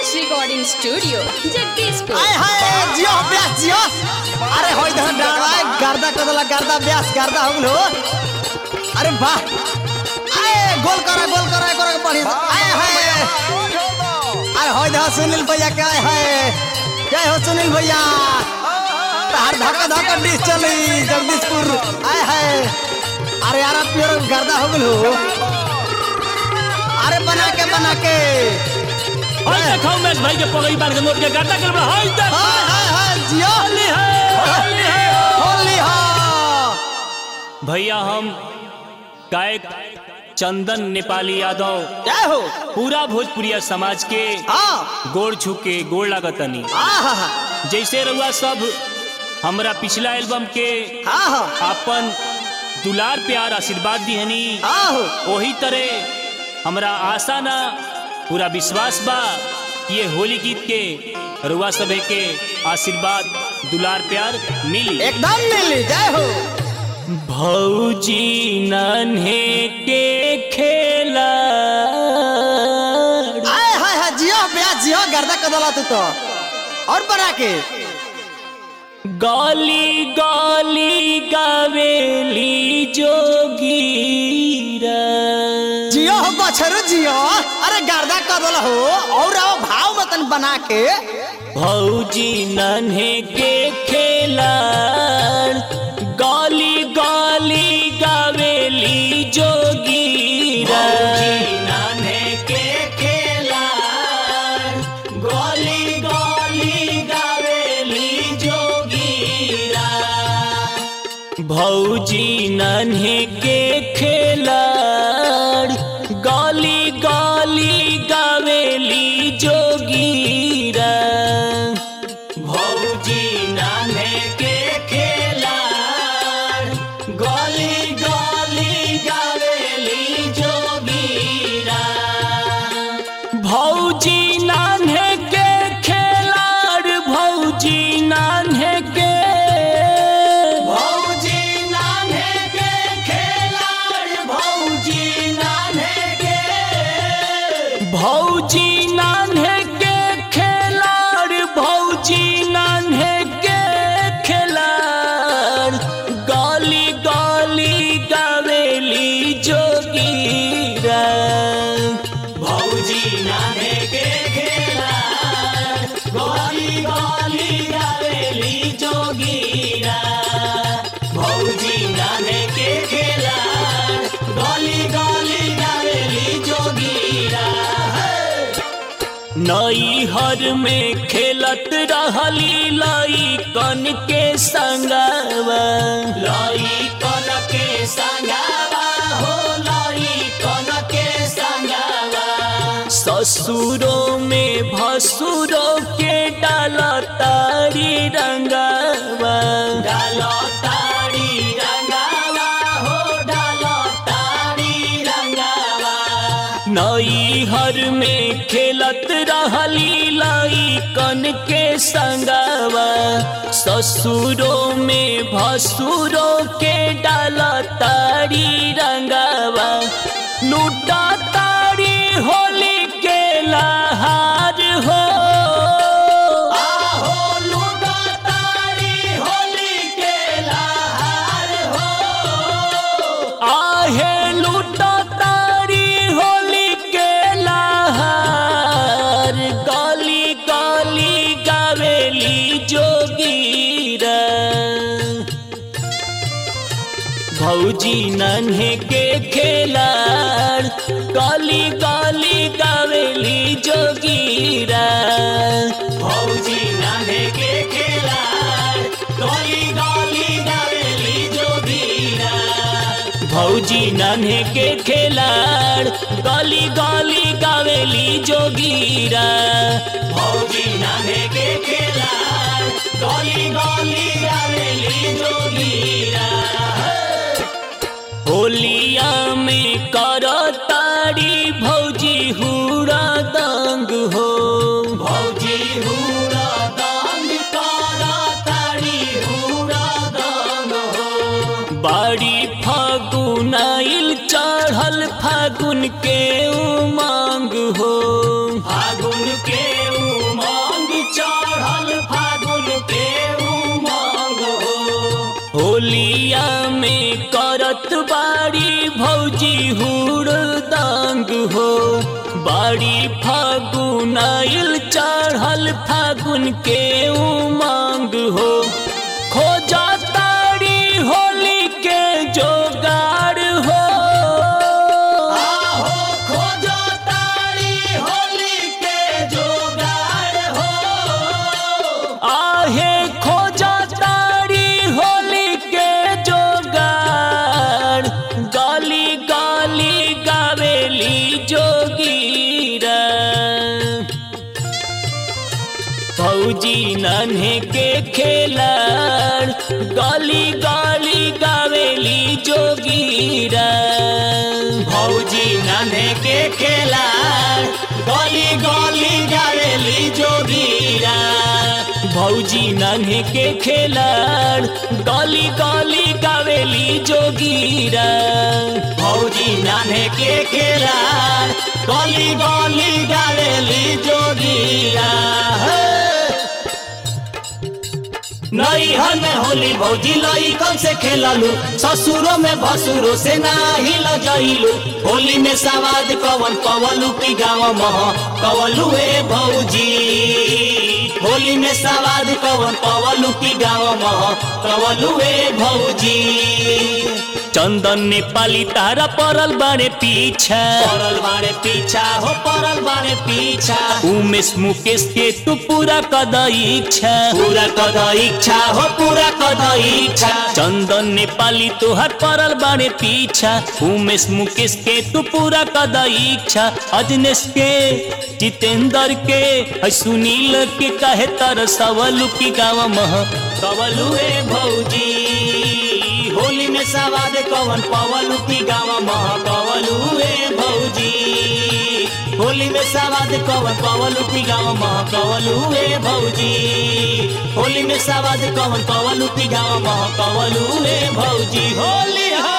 Recording studio Jagdishpur आय हाय जियो ब्यास जियो अरे होय धन डाला गर्दा कदला गर्दा ब्यास गर्दा हो गलो अरे वाह आय गोल करा गोल करा करा बढ़िया से। आय हाय अरे होय धा सुनील भैया के आय हाय जय हो सुनील भैया तार धक्का धक्का डिश चली जगदीशपुर आय हाय अरे यार आप प्योर गर्दा हो गलो अरे बना के बना के हाय देखो उमेश भाई के पगड़ी बांध के नोट के गाता कर हाय देख हाय हाय हाय जियो होली है होली है होली हा भैया हम गायक चंदन नेपाली यादव जय हो पूरा भोजपुरिया समाज के हाँ गोड़ छुके गोड़ लागतनी आहा जैसे रउआ सब हमरा पिछला एल्बम के आहा अपन दुलार प्यार आशीर्वाद दिहनी आहो वही तरह हमरा आशा ना पूरा विश्वास बा कि ये होली गीत के रुआ सभे के आशीर्वाद दुलार प्यार मिली एकदम मिली जय हो भौजी नन्हे के खेला आय हाय हाय जियो ब्याह जियो गर्दा कदला तू तो और बना के गाली गाली गावेली जोगीरा जियो हो बछरू जियो अरे गर्दा कदला हो और आओ भाव मतन बना के भौजी नन्हे के खेला गाली गाली गावेली जोगीरा नन्हे के खेला गाली गाली गावेली जोगीरा भौजी नन्हे के खेलाड़ गाली गाली गावेली जोगीरा भौजी नन्हे के खेलाड़ गाली गाली गावेली जोगीरा भौजी नान्हे के खेलाड़ भौजी नान्हे के भौजी नान्हे के खेलाड़ भौजी नान्हे के भौजी नान्हे के खेलाड़ भौजी नान्हे के खेलाड़ गाली गाली गावेली जोगीरा भौजी नान्हे के खेलाड़ गाली गाली गावेली जोगीरा भौजी नान्हे के खेलाड़ गाली गाली गावेली जोगीरा नई हर में खेलत रहली लाई कन के संगवा लाई कन के संगवा हो लाई कन के संगवा ससुरों में भसुरों के डाला तारी रंगवा डाला तारी रंगवा हो डाला तारी रंगवा नई हर में खेलत रहली लाई कन के संगवा ससुरों में भसुरों के डाला तारी रंगवा लूटा तारी होली के लहार हो आहो लूटा तारी होली के लहार हो आहे लूटा तारी होली के लहार गाली गाली गावेली जोगीरा भौजी नन्हे के खेलाड़ गाली गाली गावेली जोगीरा भौजी नन्हे के खेलाड़ गाली गाली गावेली जोगीरा भौजी नन्हे के खेलाड़ गाली गाली गावेली जोगीरा भौजी नन्हे के खेलाड़ गाली गाली गावेली जोगीरा होलिया में कर तारी भौजी हुरा दंग हो भौजी हुरा दंग कर तारी हुरा दंग हो बाड़ी फागुनाइल चढ़ल फागुन के उमंग हो फागुन के ताड़ी फागुन आइल चढ़ल फागुन के उमंग हो खोजा ताड़ी होली के जोगाड़ हो आहो खोजो तारी होली के जोगाड़ हो आहे खोजा ताड़ी होली के जोगाड़ गाली गाली गावेली जोगीरा फौजी नन्हे के खेलाड़ गाली गाली गावेली जोगीरा भौजी नन्हे के खेलाड़ गली गली गावेली जोगीरा भौजी नन्हे के खेलाड़ गाली गाली गावेली जोगीरा भौजी नन्हे के खेलाड़ गली गली गावेली जोगीरा हे। नैहर में होली भौजी लई कौन से खेललू ससुरो में भसुरो से नाही लजैलू होली में सवाद कवन कवलू की गाँव मह कवलू ए भौजी होली में सवाद कवन कवलू की गाँव मह कवलू ए भौजी चंदन नेपाली तारा परल बारे पीछा परल बारे पीछा हो परल बारे पीछा उमेश मुकेश के तू पूरा कद इच्छा पूरा कद इच्छा हो पूरा कद इच्छा चंदन नेपाली तुहर परल बारे पीछा उमेश मुकेश के तू पूरा कद इच्छा अजनेश के जितेंद्र के है सुनील के कहे तर सवलू की गाँव मह कवलू ए भौजी होली में सवाद कवन पवलू की गाँव मह कवलू ए भौजी होली में सवाद कवन पवलू की गाँव मह कवलू ए भौजी होली में सवाद कवन पवलू की गाँव मह कवलू ए भौजी होली हा